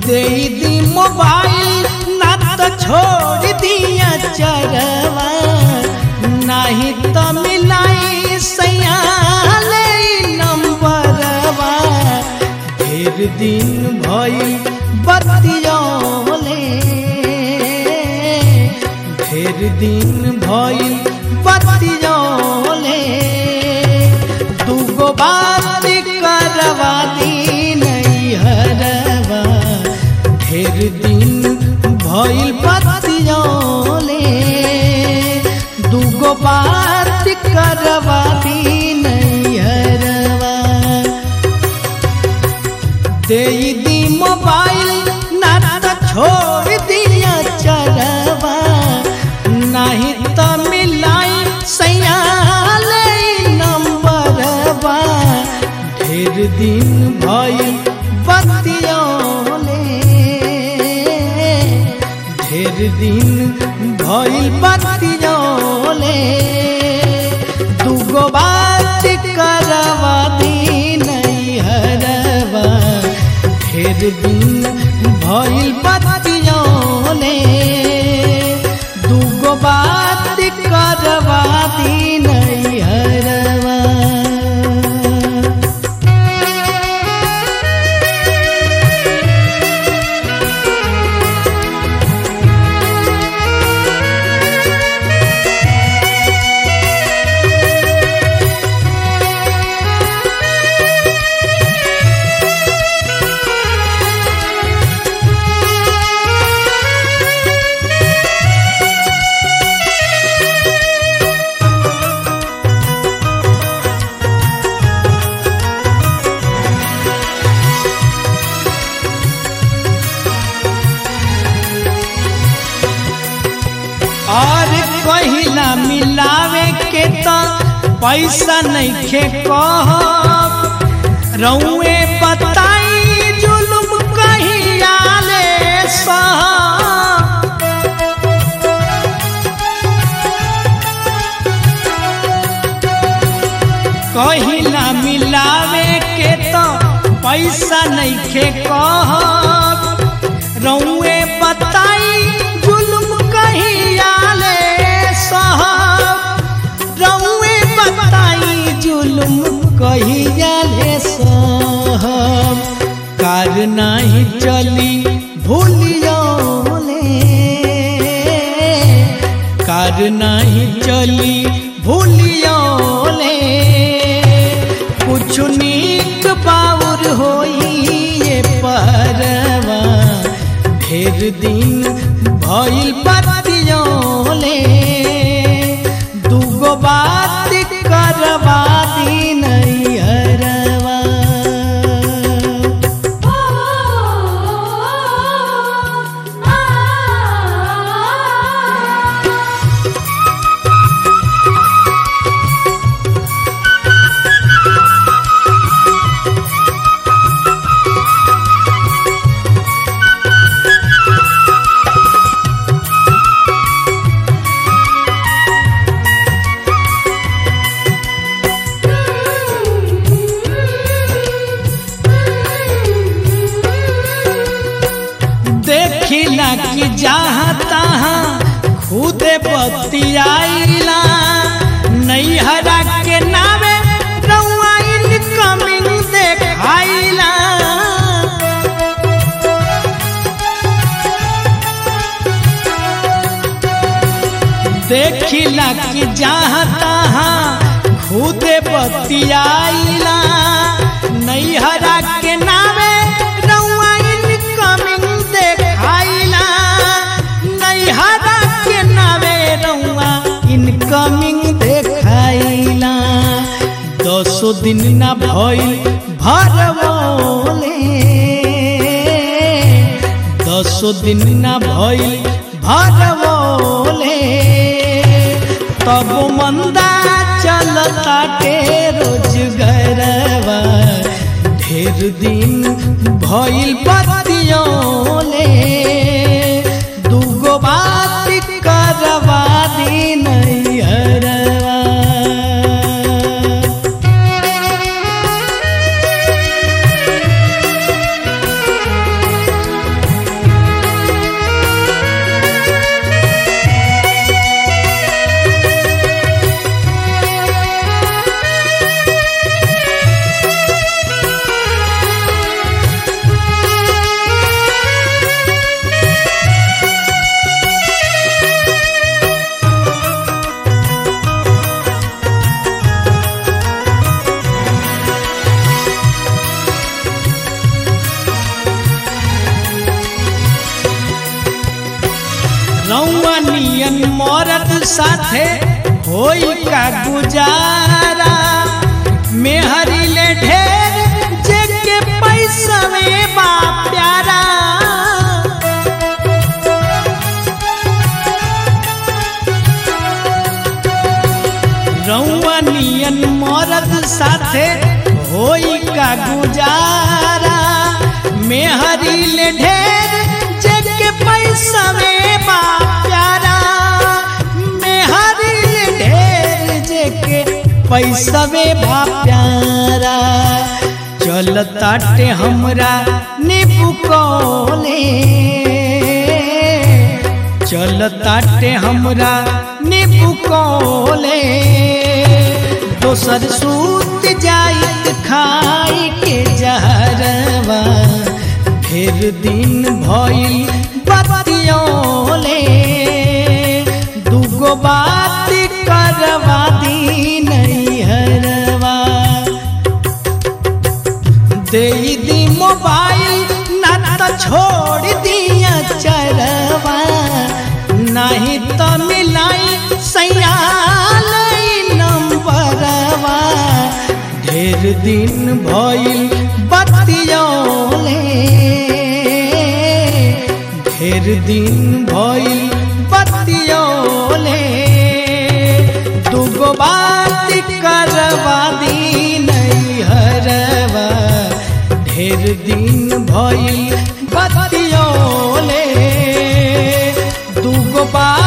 दे दी mobile ना तो छोड़ दिया चरवा नहीं तो मिलाई सयाले नंबरवा ढेर दिन भई बतियोले ढेर दिन भई बतियोले दूगो बात करवा दी नहीं हरवा ढेर दिन भइल बतियोले दूगो बात करवा दी नहीं हरवा दे दी मोबाइल ना तो छोड़ दिया चरवा नहीं तो मिलाई सयाले नंबरवा ढेर दिन भइल बतियोले ढेर दिन भइल बतियोले दूगो बात करवा दी नहीं हरवा ढेर दिन भइल बतियोले दूगो बात करवा दी नहीं हरवा और कहिला मिलावे के तो पैसा नहीं खे कह रउए बताई जुलुम कहिया ले सह कहिला मिलावे के तो पैसा नहीं खे कह रउए बताई जुलुम कहिया ले साहब रउए बताई जुलुम कहिया ले साहब कार नहीं चली भूलियोले कार नहीं चली भूलियोले कुछ नीक बाउर होई ये परवा ढेर दिन भइल बतियोले दूगो बात करवा दी नहीं हरवा देखिला कि जहाँ तहाँ खुदे बतियाइला नैहरा के नावे रउआ इनकमिंग देखाइला देखिला कि जहाँ तहाँ खुदे बतियाइला नैहरा के नावे रउआ इनकमिंग देखाइला नैहरा के नावे रउआ इनकमिंग देखाइला दसो दिन ना भइल भरवले दसो दिन ना भइल भरवले तब मंदा चलता के रोजगरवा ढेर दिन भइल बतियोले दूगो बात करवा दी नहीं हरवा मरद साथे होई का गुजारा मेहरी ले ढेर जेके पैसा में बा प्यारा रउआ नियन मरद साथे होई का गुजारा मेहरी ले ढेर जेके पैसा में बा प्यारा मेहरी ले ढेर जेके पैसा में बा प्यारा चल ताटे हमरा नीबू कोले चल ताटे हमरा नीबू कोले दोसर सूत जाइत खाई के जहरवा ढेर दिन भइल बतियोले दूगो बात करवा दी नैहरवा दे दी मोबाइल ना तो छोड़ दिया चरवा नहीं तो मिलाई सयाल नंबरवा ढेर दिन भइल बतियोले ढेर दिन भइल बतियोले दूगो बात करवा दी नैहरवा ढेर दिन भइल बतियोले दूगो बात